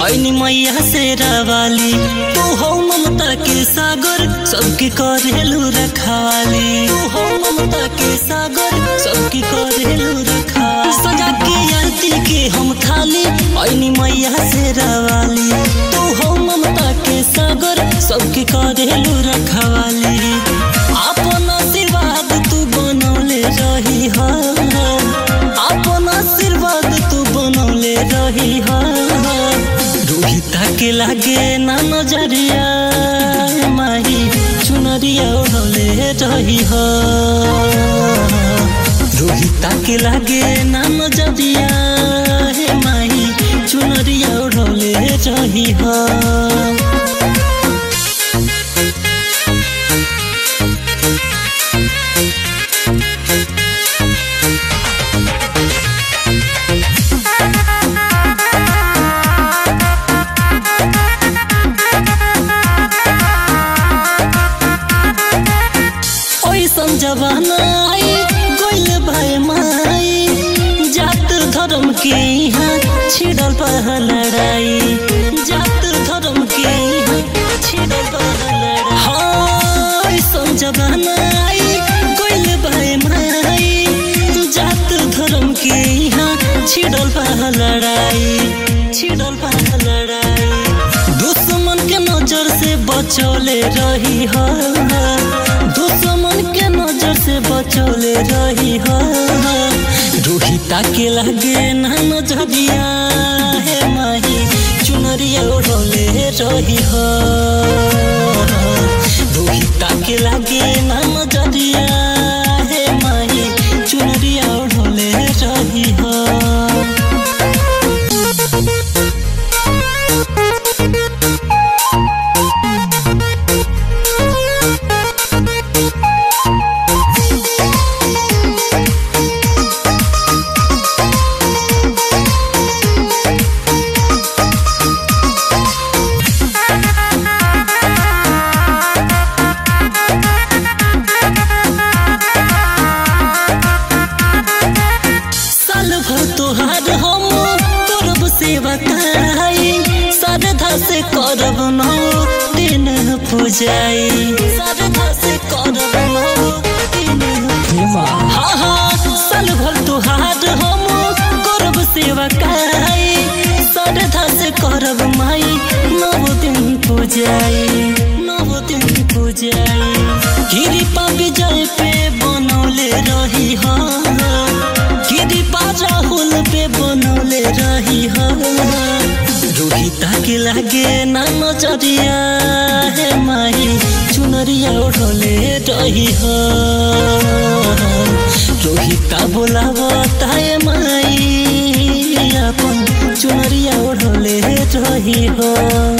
ऐनी मैया से रावाली तू हो ममता के सागर सबके करेलू रखाली तू हो ममता के सागर सबके करेलू रखाली सजा के आरती के हम खाली ऐनी मैया से रावाली तू हो ममता के सागर सबके करेलू रखाली अपन आशीर्वाद तू बनौले रही हा अपन आशीर्वाद तू बनौले रही हा रोहिता के लागे ना नजरिया माही चुनरिया ओढ़ले रही हा रोहिता के लागे ना नजरिया हे माही चुनरिया ओढ़ले रही हा ओइसन जमाना आई गइल भाई माई जात धर्म के यहाँ छिड़ल पह लड़ाई जात धर्म के यहाँ छिड़ल पह लड़ाई हाँ ओइसन जमाना आई गइल भाई माई जात धर्म के यहाँ छिड़ल पह लड़ाई छिड़ल पह लड़ाई दुश्मन के नजर से बचौले रही हा दुश्मन के नजर से बचौले रही हा रोहिता के लगे ना नजरिया हे माही चुनरिया ओढ़ले रही हा रोहिता के लगे ना नजरिया हे माही चुनरिया ओढ़ले रही हा साल भर तोहार हम करब सेवा काई श्रद्धा से करब नौ दिन पूजाई श्रद्धा से करब नौ दिन हाँ हाँ साल भर तोहार हम करब सेवा काई श्रद्धा से करब माई नौ दिन पूजाई नौ दिन पूजाई कृपा विजय पे बनौले रही हाँ कृपा राहुल पे बनौले रही हो रोहिता के लागे ना नजरिया हे माही चुनरिया ओढ़ले रही हो रोहिता बोलाव ताए माई अपन चुनरिया ओढ़ले रही हो